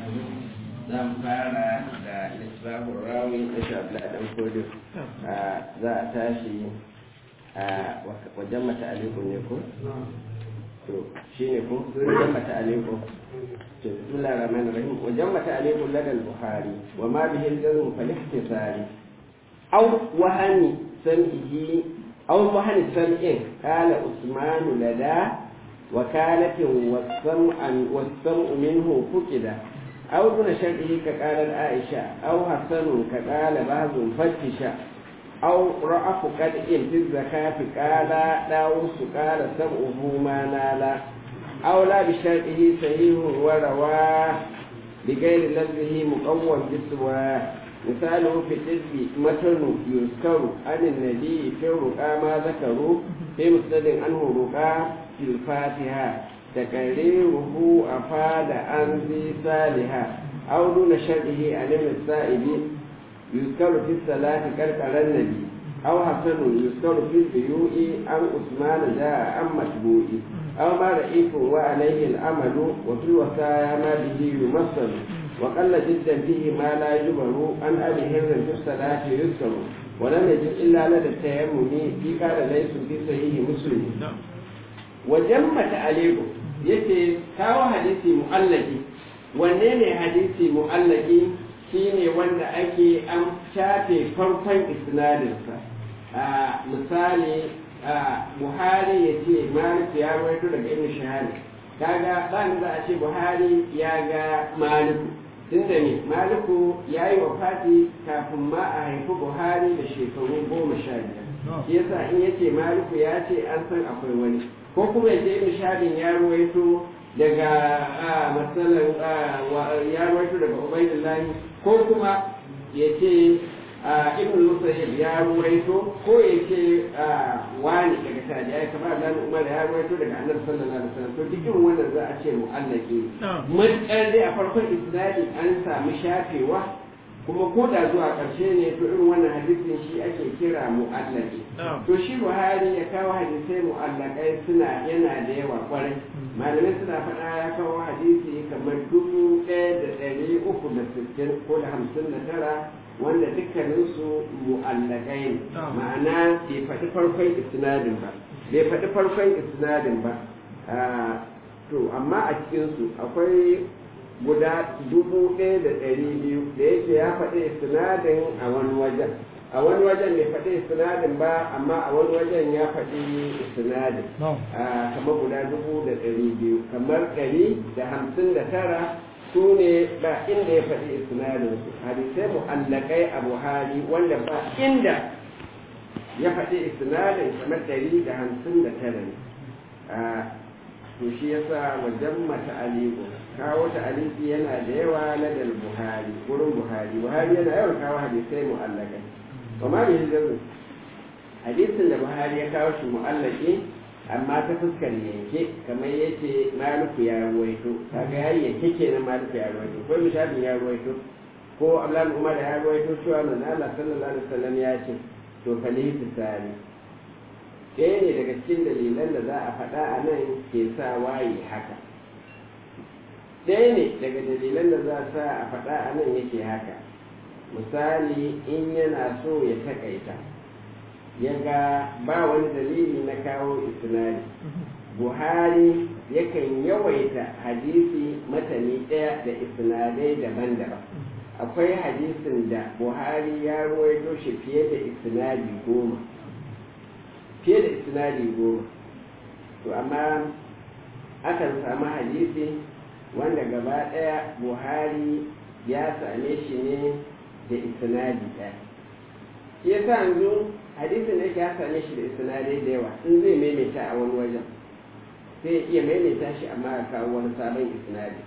za mu fara da lisbahun rawi na shabla dan kodin za a tashi a wajen mata alikun ne ko? to shi ne ko wajen mata alikun to bismillah rahman rahim wajen mata alikun ladal buhari wa ma bihin jazm falihtisari aw wahani sam'ihi aw wahani sam'in qala usman lada وكالة والسمع والسمع منه فقد أو دون شرعه كقال العائشة أو حسن كقال بعض فتشا أو رأف قدء في الزكاة قال داوس قال سمعه ما نال أو لا بشرعه صحيح ورواه بغير لفظه مقوم بسواه مثاله في الحزب متن يذكر عن النبي في الرقى ما ذكروا في مسند عنه رقى في الفاتحة تكريره أفاد عن ذي صالحة أو دون شرعه عن ابن السائب يذكر في الصلاة كركر النبي أو حسن يذكر في البيوء عن عثمان جاء عن متبوء أو ما رئيف وعليه الأمل وفي الوصايا ما به يمثل وقل جدا فيه ما لا يجبر عن أبي هر في الصلاة يذكر ولم يجد إلا لدى التيمم في قال ليس في صحيح مسلم وجمة عليكم yace kawo hadisi mu'allaki wanne ne hadisi mu'allaki shine wanda ake an shafe farkon isnadinsa a misali buhari ya ce malik ya rawaito daga ibn shahari kaga ban za a ce buhari ya ga maliku tunda ne maliku ya yi wa fati kafin ma a haifi buhari da shekaru goma sha biyar shi yasa in yace maliku ya ce an san akwai wani ko kuma yace ibn shahadin ya ruwaito daga matsalan ya ruwaito daga ubaidullahi ko kuma yace ibn musayyib ya ruwaito ko yace wani daga tabi'ai kamar da umar ya ruwaito daga annabi sallallahu alaihi wasallam to duk irin wannan za a ce mu'allaki matsar dai a farkon isnadi an samu shafewa kuma ko da zuwa ƙarshe ne to irin wannan hadisin shi ake kira mu'allaki to shi buhari ya kawo hadisai mu'allakai suna yana da yawa kwarai malamai suna faɗa ya kawo hadisi kamar dubu ɗaya da ɗari uku da sittin ko da hamsin da tara wanda dukkaninsu mu'allakai ne ma'ana bai faɗi farkon isnadin ba bai faɗi farkon isnadin ba to amma a cikinsu akwai guda dubu ɗaya da ɗari biyu da yake ya faɗi sinadin a wani wajen a wani wajen bai faɗi sinadin ba amma a wani wajen ya faɗi sinadin kamar guda dubu da ɗari biyu kamar ɗari da hamsin da tara su ne ba inda ya faɗi sinadin su hadisai mu'allakai a buhari wanda ba inda ya faɗi sinadin kamar ɗari da hamsin da tara ne to shi yasa wajen mata aliku kawo ta aliki yana da yawa na dal buhari wurin buhari buhari yana yawan kawo hadisai mu'allakai amma da hijiru hadisin da buhari ya kawo shi mu'allaki amma ta fuskar yanke kamar yace maliku ya ruwaito kaga yayi yanke kenan maliku ya ruwaito ko mishalin ya ruwaito ko abdullahi umar ya ruwaito cewa manzo Allah sallallahu alaihi wasallam ya ce to falihi tsari ɗaya ne daga cikin dalilan da za a faɗa a nan ke sa waye haka ɗaya ne daga dalilan da za a sa a faɗa a nan yake haka misali in yana so ya takaita ya ga ba wani dalili na kawo isnadi buhari yakan yawaita hadisi matani ɗaya da isnadai daban-daban akwai hadisin da buhari ya ruwaito shi fiye da isnadi goma fiye da isnadi goma to amma akan samu hadisi wanda gaba ɗaya buhari ya same shi ne da isnadi ɗaya shi yasa yanzu hadisin da ya same shi da isnadai da yawa in zai maimaita a wani wajen sai iya maimaita shi amma ya kawo wani sabon isnadi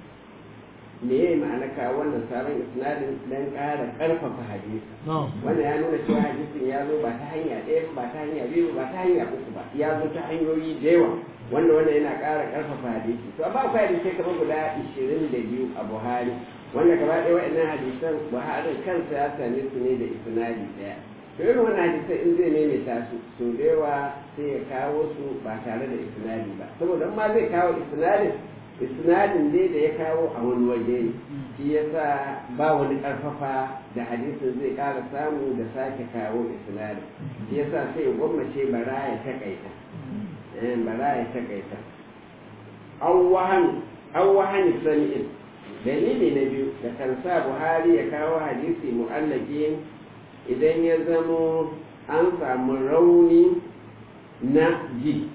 me ya yi ma'ana kawo wannan sabon isnadin don ƙara ƙarfafa hadisi wannan ya nuna cewa hadisin ya zo ba ta hanya ɗaya ba ta hanya biyu ba ta hanya uku ba ya zo ta hanyoyi da yawa wanda wannan yana ƙara ƙarfafa hadisi to amma akwai hadisai kamar guda ishirin da biyu a buhari wanda gaba ɗaya waɗannan hadisan buhari kansa ya same su ne da isnadi ɗaya to irin wannan hadisai in zai maimaita su so da yawa sai ya kawo su ba tare da isnadi ba saboda ma zai kawo isnadin isnadin dai da ya kawo a wani waje ne shi yasa ba wani karfafa da hadisin zai ƙara samu da sake kawo isnadin shi yasa sai gwammace bara ya takaita bara ya takaita an wahani sani'in dalili na biyu da kan sa buhari ya kawo hadisi mu'allaki idan ya zamo an samu rauni na ji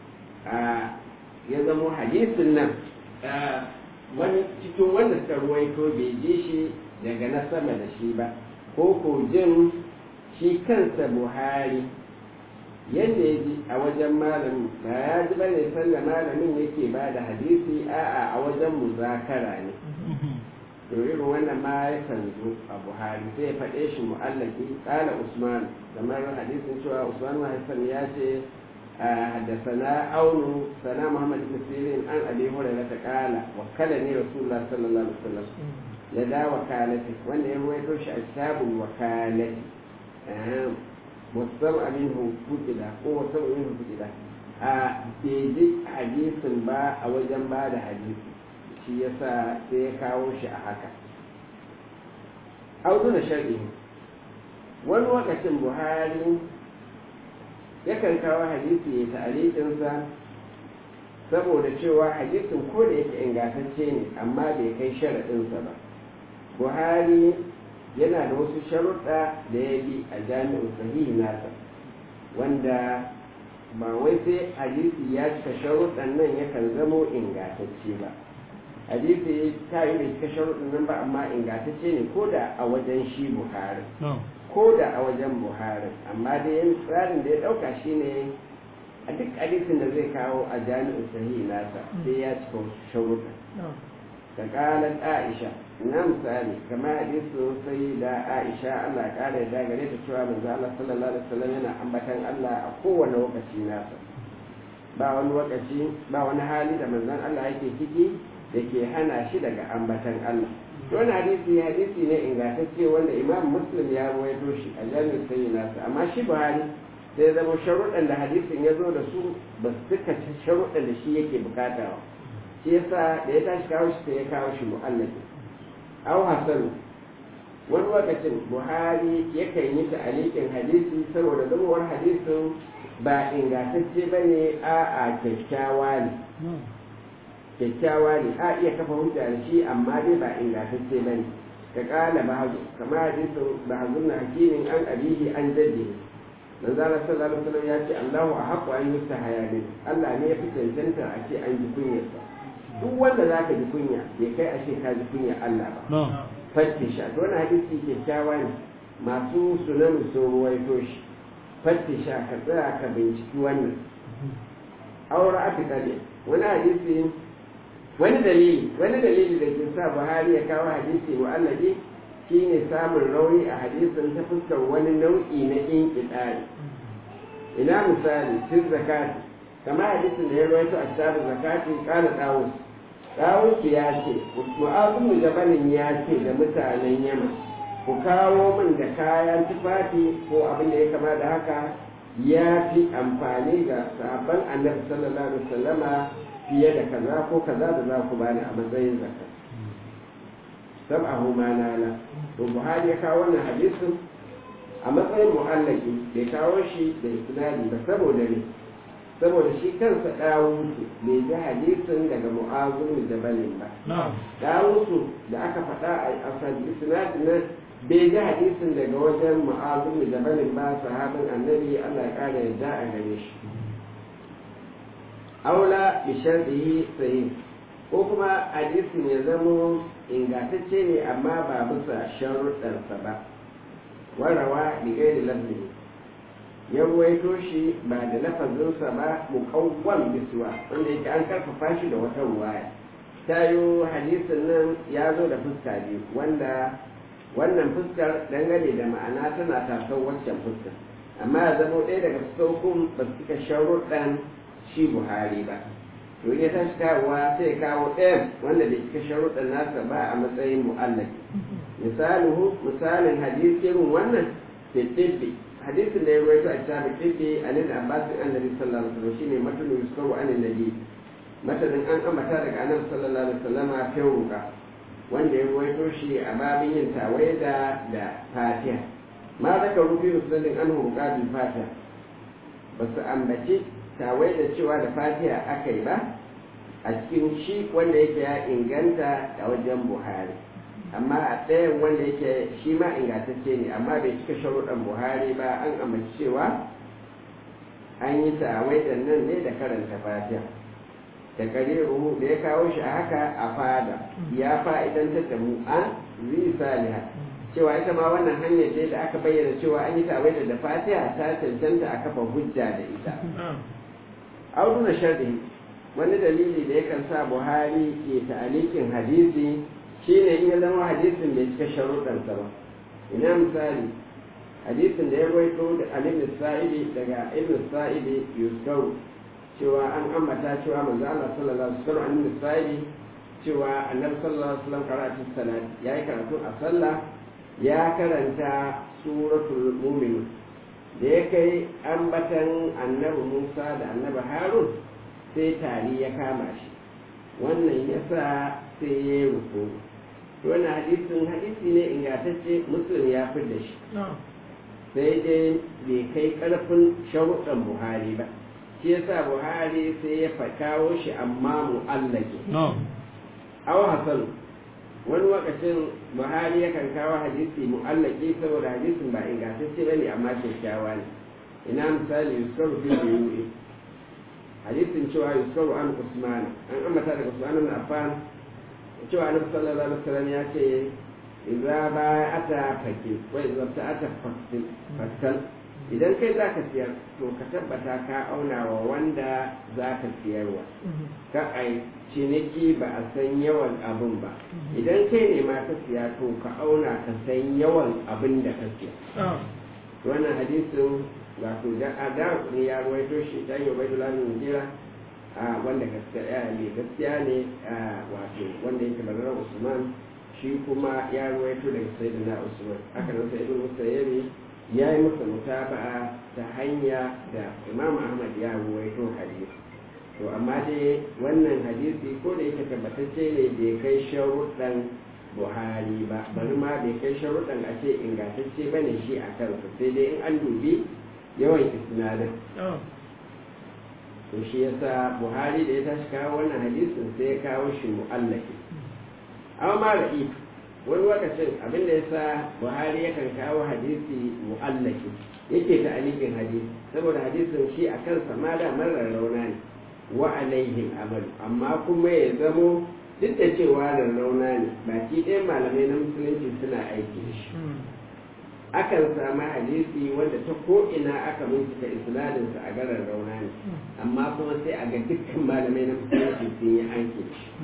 ya zamo hadisin nan wani cikin wanda suka ruwaito bai ji shi daga na sama da shi ba ko ko jin shi kansa buhari yadda ya ji a wajen malamin ba ya ji bane sanda malamin yake ba da hadisi a'a a wajen muzakara ne to irin wannan ma ya kan zo a buhari sai ya faɗe shi mu'allaki tsala usman kamar hadisin cewa usman mahaifan ya ce حدثنا أون سنا محمد بن سيرين عن أبي هريرة قال وكلني رسول الله صلى الله عليه وسلم لدى وكالته وأن يرويتوش أسباب الوكالة والسمع منه فتلة هو سمع منه فتلة بيجي حديث با أو جنبا ده حديث shi yasa sai ya kawo shi a haka auzuna shar'i wani lokacin buhari yakan kawo hadisi ya ta'alikinsa saboda cewa hadisin ko da yake ingantacce ne amma bai kai sharaɗinsa ba buhari yana da wasu sharuɗa da ya bi a jami'in sahihi nasa wanda ba wai sai hadisi ya cika sharuɗan nan yakan zamo ingantacce ba hadisi ta yi bai cika sharuɗan nan ba amma ingantacce ne ko da a wajen shi buhari ko da a wajen buhari amma da yin tsarin da ya ɗauka shine a duk hadisin da zai kawo a jami'in sahihi nasa sai ya cika wasu sharuɗa da ƙalar aisha na misali kamar hadisin sai da aisha allah ƙara ya gare ta cewa manzo allah sallallahu alaihi wasallam yana ambatan allah a kowane lokaci nasa ba wani lokaci ba wani hali da manzon allah yake ciki da ke hana shi daga ambatan allah wani hadisi hadisi ne ingantacce wanda imam muslim ya ruwaito shi a jami'in sayi nasa amma shi buhari sai zama sharuɗan da hadisin ya zo da su ba su cika sharuɗan da shi yake bukata ba shi yasa da ya tashi kawo shi sai ya kawo shi mu'allaki aw hasan wani lokacin buhari yakan yi ta'alikin hadisi saboda zamawar hadisin ba ingantacce ba ne a kyakkyawa ne kyakkyawa ne a iya kafa hujja da shi amma dai ba ingantacce ba ne ka kala bahazu kamar hadisin bahazu na hakimin an abihi an jaddi manzo Allah sallallahu alaihi wasallam ya ce Allahu ahqqu an yustahaya min Allah ne ya fi cancanta a ce an ji kunyarsa duk wanda zaka ji kunya bai kai a ce ka ji kunya Allah ba fattisha to wannan hadisi kyakkyawa ne masu sunan sun ruwaito shi fattisha ka tsaya ka binciki wannan aure aka kare wani hadisi wani dalili wani dalili da ke sa buhari ya kawo hadisi mu'allaki shine samun rauni a hadisin ta fuskar wani nau'i na inqidari ina misali fi zakati kama hadisin da ya rawaito a kitabun zakati kana dawus dawus ya ce mu'azu jabalin ya ce da mutanen yamma ku kawo min da kayan tufafi ko abin da ya kama da haka ya fi amfani ga sahabban annabi sallallahu alaihi wasallama fiye da kaza ko kaza da za ku bani a matsayin zakka sab'ahu ma nala to buhari ya kawo wannan hadisin a matsayin mu'allaki bai kawo shi da isnadi ba saboda ne saboda shi kansa dawusu bai ji hadisin daga mu'azun jabalin ba dawusu da aka faɗa a asali isnadin nan bai ji hadisin daga wajen mu'azun jabalin ba sahabin annabi Allah ya kara yadda a gare shi aula bi sharɗihi sahih ko kuma hadisin ya zamo ingantacce ne amma ba bisa sharuɗarsa ba warawa bi gairi lafzi ya ruwaito shi ba da lafazinsa ba muqawwam bisuwa wanda yake an karfafa shi da wata ruwaya tayo hadisin nan ya zo da fuska biyu wanda wannan fuskar dangane da ma'ana tana tasar waccan fuskar amma ya zama ɗaya daga fuskokun ba su cika sharuɗan shi buhari ba to ya tashi kawowa sai kawo ɗayan wanda da cika sharuɗan nasa ba a matsayin mu'allaki misaluhu misalin hadisin wannan fitibbi hadisin da ya rawaito a kitabin tibbi a nan abbasin annabi sallallahu alaihi wasallam shine matulu yuskaru an nabi matanin an ambata daga annabi sallallahu alaihi wasallama ta ruka wanda ya ruwaito shi a babin yin tawaida da fatiha ma zaka rufi musulmin an ruka bil fatiha ba su ambaci tawaida cewa da fatiha aka yi ba a cikin shi wanda yake ya inganta a wajen buhari amma a ɗayan wanda yake shi ma ingantacce ne amma bai cika sharuɗan buhari ba an amince cewa an yi tawaidan nan ne da karanta fatiha da kariru da ya kawo shi a haka a fada ya fa'idantar da mu an zi saliha cewa ita ma wannan hanyar ce da aka bayyana cewa an yi tawaida da fatiha ta cancanta a kafa hujja da ita audu na sharhi wani dalili da yakan sa buhari ke ta'alikin hadisi shine in ya zama hadisin bai cika sharuɗansa ba ina misali hadisin da ya rawaito da alim sa'idi daga ibn sa'idi yuskau cewa an ambata cewa manzo Allah sallallahu alaihi wasallam alim sa'idi cewa annabi sallallahu alaihi wasallam karatu salat yayi karatu a sallah ya karanta suratul mu'min da ya kai ambatan annabi Musa da annabi Harun sai tari ya kama shi wannan yasa sai ya yi ruku wannan hadisin hadisi ne ingantacce muslim ya fi da shi sai dai bai kai karfin sharuɗan buhari ba shi yasa buhari sai ya kawo shi amma mu'allaki aw hasan wani lokacin buhari yakan kawo hadisi mu'allaki saboda hadisin ba ingantacce bane amma kyakkyawa ne ina misali yusuf fi biyu hadisin cewa yusuf an usman an ambata daga usman ibn affan cewa annabi sallallahu alaihi wasallam ya ce idza ba'ata fake wa idza ta'ata fakal idan kai zaka siyar to ka tabbata ka auna wa wanda zaka siyarwa ka ai ciniki ba a san yawan abin ba idan kai ne ma ka siya to ka auna ka san yawan abin da ka siya wannan hadisin wato da ada ne ya ruwaito shi ta yi bai dula min jira a wanda gaskiya ne gaskiya ne wato wanda yake bazara usman shi kuma ya ruwaito daga sayyidina usman haka nan sai ibn musayyibi ya yi masa mutaba'a ta hanya da imam ahmad ya ruwaito hadisi to amma dai wannan hadisi ko da yake tabbatacce ne bai kai sharuɗan buhari ba bari ma bai kai sharuɗan a ce ingantacce ba ne shi a kansa sai dai in an dubi yawan isnadin to shi yasa buhari da ya tashi kawo wannan hadisin sai ya kawo shi mu'allaki amma ma ra'i wani lokacin abin da yasa buhari yakan kawo hadisi mu'allaki yake ta alikin hadisi saboda hadisin shi a kansa ma da marar rauna ne wa alaihim amalu amma kuma ya zamo duk da cewa rarrauna ne baki ɗaya malamai na musulunci suna aiki da shi akan samu hadisi wanda ta ko'ina aka bincika isnadinsa a garin rauna ne amma kuma sai a ga dukkan malamai na musulunci sun yi aiki da shi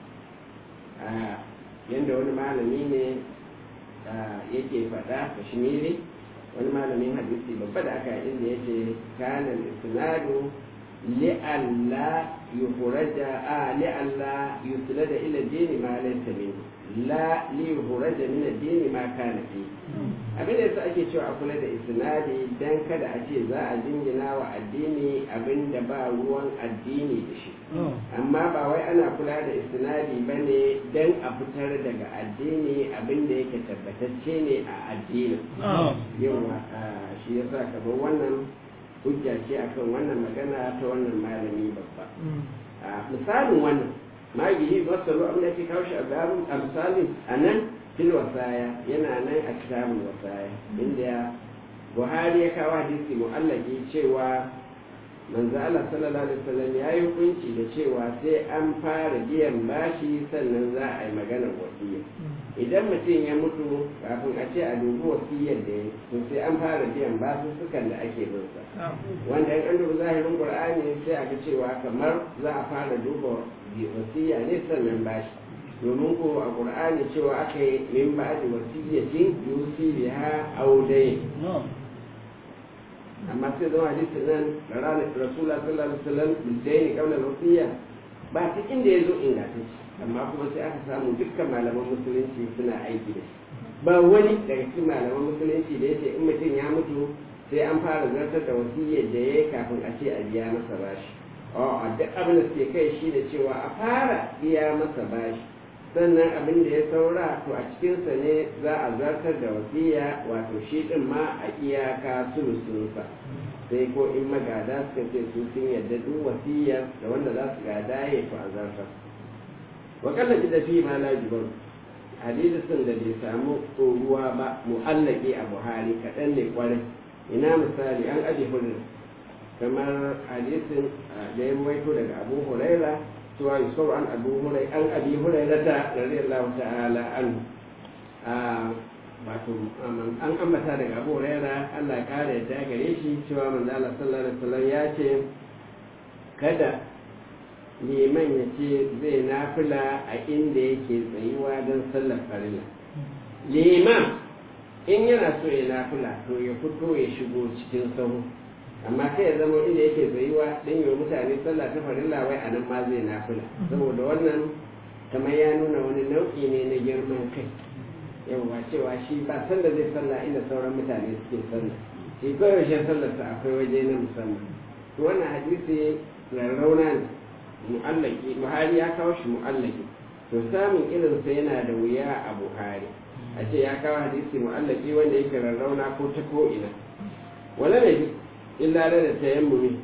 yadda wani malami ne yake faɗa kashmiri wani malamin hadisi babba da aka yi inda ya ce kanan isnadu li'alla yuhuraja a li'alla yuslada ila dini ma laysa minhu la li yuhuraja min ad-dini ma kana fi abin da yasa ake cewa a kula da isnadi dan kada a ce za a jingina wa addini abin da ba ruwan addini da shi amma ba wai ana kula da isnadi bane dan a fitar daga addini abin da yake tabbatacce ne a addinin yawa shi yasa kamar wannan hujja ce akan wannan magana ta wannan malami babba misalin wannan magihi masaru abin da ke kawo shi a babin a misalin a nan fil wasaya yana nan a kitabun wasaya inda buhari ya kawo hadisi mu'allaki cewa manzo Allah sallallahu alaihi wasallam ya yi hukunci da cewa sai an fara biyan bashi sannan za a yi maganar wasiya idan mutum ya mutu kafin a ce a dubi wasiyar da ya to sai an fara biyan basussukan da ake bin sa wanda in an dubi zahirin qur'ani sai a ga cewa kamar za a fara duba wasiya ne sannan bashi domin ko a qur'ani cewa aka yi min ba'di wasiyatin yusi biha aw dayn amma sai zama hadisin nan da ranar rasula sallallahu alaihi wasallam bidaini kaunar wasiya ba cikin da ya zo ingantacce amma kuma sai aka samu dukkan malaman musulunci suna aiki da shi ba wani daga cikin malaman musulunci da yace in mutum ya mutu sai an fara zartar da wasiyyar da ya yi kafin a ce a biya masa bashi a a duk abin da suke kai shi da cewa a fara biya masa bashi sannan abin da ya saura to a cikinsa ne za a zartar da wasiya wato shi din ma a iyaka sulusunsa sai ko in magada suka ce su sun yarda duk wasiyar da wanda za su gada ya to a zartar wakalla ji da fi ma la jibar hadisin da bai samu tsoruwa ba mu'allaki a buhari kaɗan ne kwarai ina misali an aje hurin kamar hadisin da ya ruwaito daga abu huraira cewa yusuf an abu hurai an abi huraira ta radiyallahu ta'ala an wato an ambata daga abu huraira Allah kare yadda gare shi cewa manzo Allah sallallahu alaihi wasallam ya ce kada liman ya ce zai nafila a inda yake tsayuwa don sallar farilla liman in yana so ya nafila to ya fito ya shigo cikin sahu amma kai ya zama inda yake tsayuwa don yi mutane sallah ta farilla wai a nan ma zai nafila saboda wannan kamar ya nuna wani nau'i ne na girman kai yawwa cewa shi ba sanda zai sallah inda sauran mutane suke sallah shi kawai yaushe sallarsa akwai waje na musamman to wannan hadisi rarrauna ne mu'allaki buhari ya kawo shi mu'allaki to samun irinsa yana da wuya a buhari a ce ya kawo hadisi mu'allaki wanda yake rarrauna ko ta ko ina wala ne illa da tayammumi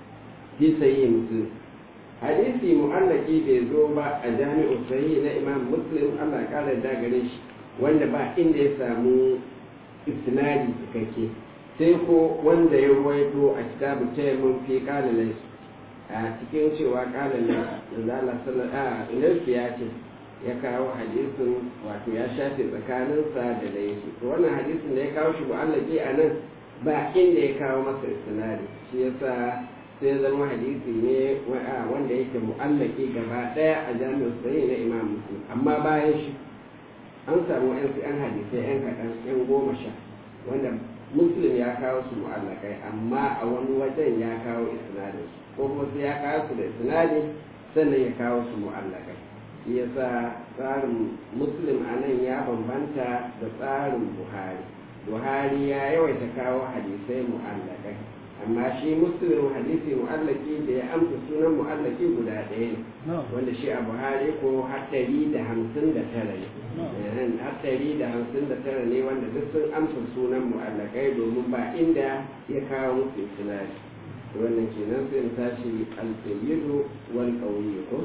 fi sahihi muslim hadisi mu'allaki bai zo ba a jami'u sahihi na imam muslim Allah ya kara da gare shi wanda ba inda ya samu isnadi cikakke sai ko wanda ya ruwaito a kitabu tayammum fi qala laysa a cikin cewa qala laysa Allah sallallahu alaihi ya ce ya kawo hadisin wato ya shafe tsakaninsa da laifi to wannan hadisin da ya kawo shi mu'allaki a nan ba inda ya kawo masa istinadi shi yasa sai zama hadisi ne wanda yake mu'allaki gaba daya a jami'ar sahih na imam muslim amma bayan shi an samu yan yan hadisai yan kaɗan yan goma sha wanda muslim ya kawo su mu'allakai amma a wani wajen ya kawo isnadin ko kuma sai ya kawo su da isnadi sannan ya kawo su mu'allakai shi yasa tsarin muslim a nan ya bambanta da tsarin buhari buhari ya yawaita kawo hadisai mu'allakai amma shi muslim hadisi mu'allaki da ya amsa sunan mu'allaki guda ɗaya ne wanda shi a buhari ko haɗari da hamsin da tara ne haɗari da hamsin da tara ne wanda duk sun amsa sunan mu'allakai domin ba inda ya kawo musu sinari wannan kenan sai in tashi alƙayyidu wal ƙauye ko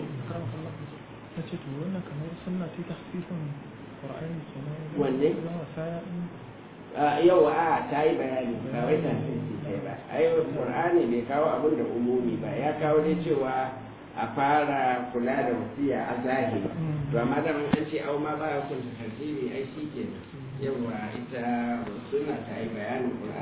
ta ce to wannan kamar sunna ce ta hafifin ƙwar'ani kenan wanne yau a ta yi bayani ba wai ta ce ba ai qur'ani bai kawo abin da umumi ba ya kawo dai cewa a fara kula da wasiya a zahiri to amma da an ce au ma ba ya kunta tartibi ai shi kenan yawa ita sunna ta yi bayanin qur'ani